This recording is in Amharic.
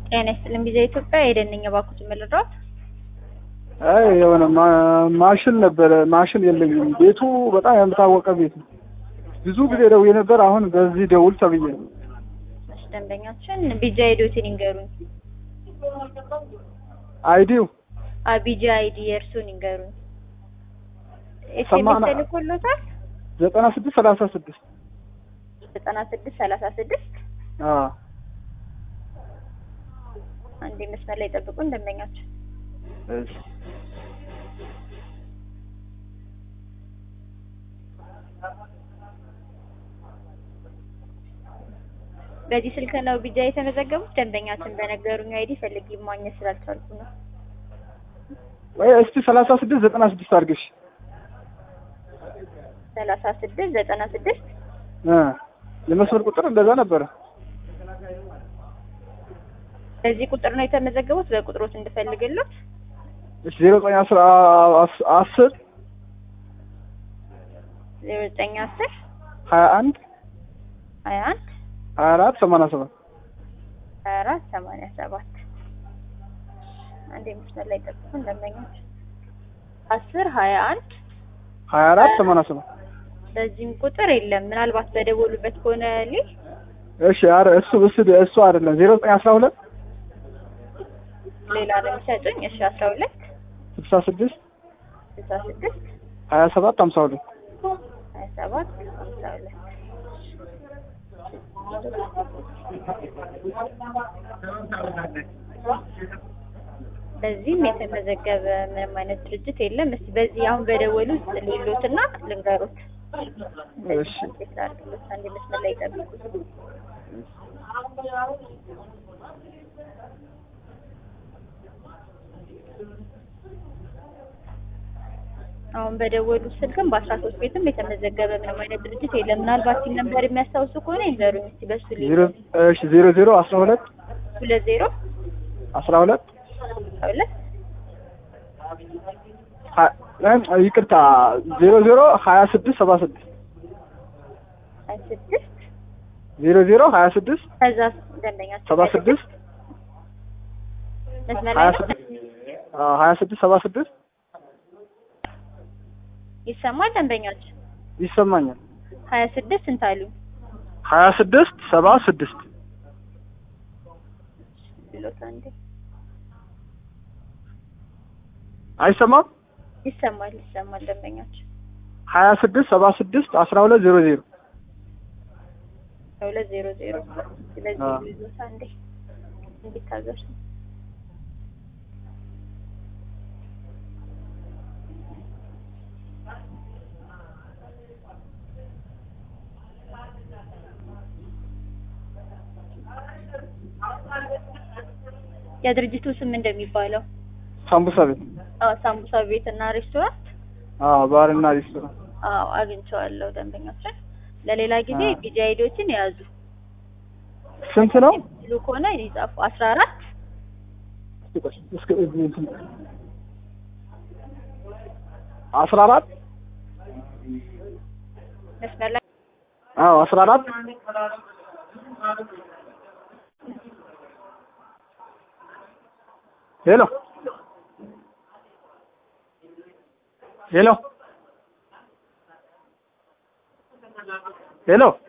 ጤና ይስጥልኝ ጊዜ ኢትዮጵያ የደንኛ ባኩት የምልራት አይ የሆነ ማ- ማሽን ነበረ። ማሽን የለኝም። ቤቱ በጣም ያልታወቀ ቤት ነው። ብዙ ጊዜ ደውዬ ነበር። አሁን በዚህ ደውል ተብዬ ነው። እሺ ደንበኛችን ቢጃ አይዲዎትን ይንገሩኝ። አይዲው አ ቢጃ አይዲ የእርሱን ይንገሩኝ። ኤስኤምኤስ ሰማና- ተልኮሎታል ዘጠና ስድስት ሰላሳ ስድስት ዘጠና ስድስት ሰላሳ ስድስት አዎ አንዴ መስመር ላይ ጠብቁን ደንበኛችን እሺ በዚህ ስልክ ነው ቢጃ የተመዘገቡት። ደንበኛችን በነገሩኝ አይዲ ፈልጌ ማግኘት ስላልቻልኩ ነው። ወይ እስቲ ሰላሳ ስድስት ዘጠና ስድስት አድርገሽ ሰላሳ ስድስት ዘጠና ስድስት እ የመስመር ቁጥር እንደዛ ነበረ። በዚህ ቁጥር ነው የተመዘገቡት። በቁጥሮት እንድፈልግሎት እሺ ዜሮ ዘጠኝ አስራ አስ- አስር ዜሮ ዘጠኝ አስር ሀያ አንድ ሀያ አንድ ሀያ አራት ሰማንያ ሰባት ሀያ አራት ሰማንያ ሰባት አንዴ መስመር ላይ ጠብቁን ደንበኞች አስር ሀያ አንድ ሀያ አራት ሰማንያ ሰባት በዚህም ቁጥር የለም። ምናልባት በደወሉበት ከሆነ ሊል እሺ ኧረ እሱ እሱ እሱ አይደለም ዜሮ ዘጠኝ አስራ ሁለት ሌላ ነው የሚሰጡኝ። እሺ አስራ ሁለት ስልሳ ስድስት ስልሳ ስድስት ሀያ ሰባት ሀምሳ ሁለት ሀያ ሰባት ሀምሳ ሁለት በዚህም የተመዘገበ ምንም አይነት ድርጅት የለም። እስቲ በዚህ አሁን በደወሉ ውስጥ ሌሎትና ልንገሩት። እሺ ላድርግሎት አንዴ መስመር ላይ ጠብቁ። አሁን በደወሉ ስልክም በአስራ ሶስት ቤትም የተመዘገበ ምንም አይነት ድርጅት የለም። ምናልባት ሲል ነበር የሚያስታውሱ ከሆነ ይንገሩኝ እስቲ በሱ ዜሮ እሺ ዜሮ ዜሮ አስራ ሁለት ሁለት ዜሮ አስራ ሁለት ሁለት ሀ- እ ይቅርታ ዜሮ ዜሮ ሀያ ስድስት ሰባ ስድስት ሀያ ስድስት ዜሮ ዜሮ ሀያ ስድስት ከዛ ደንበኛቸው ሰባ ስድስት መስመር ሀያ ላይ ነው? ስድስት አዎ ሀያ ስድስት ሰባ ስድስት ይሰማል ደንበኛቸው ይሰማኛል። ሀያ ስድስት ስንት አሉኝ ሀያ ስድስት ሰባ ስድስት ብሎት አንዴ አይሰማም። ይሰማል ይሰማል ደንበኛቸው ሀያ ስድስት ሰባ ስድስት አስራ ሁለት ዜሮ ዜሮ ሁለት ዜሮ ዜሮ ስለዚህ አዎ። ይዞት አንዴ እንዲታገሱ የድርጅቱ ስም እንደሚባለው ሳምቡሳ ቤት አዎ ሳምቡሳ ቤት እና ሬስቶራንት አዎ ባርና ሬስቶራንት አዎ አግኝቼዋለሁ ደንበኛችን ለሌላ ጊዜ አዎ። ቢጂ አይዲዎችን የያዙ ስንት ነው? ብሉ ከሆነ ይጻፉ አስራ አራት እስከ እዚህ እንትን አስራ አራት መስመር ላይ አዎ አስራ አራት ሄሎ ሄሎ ሄሎ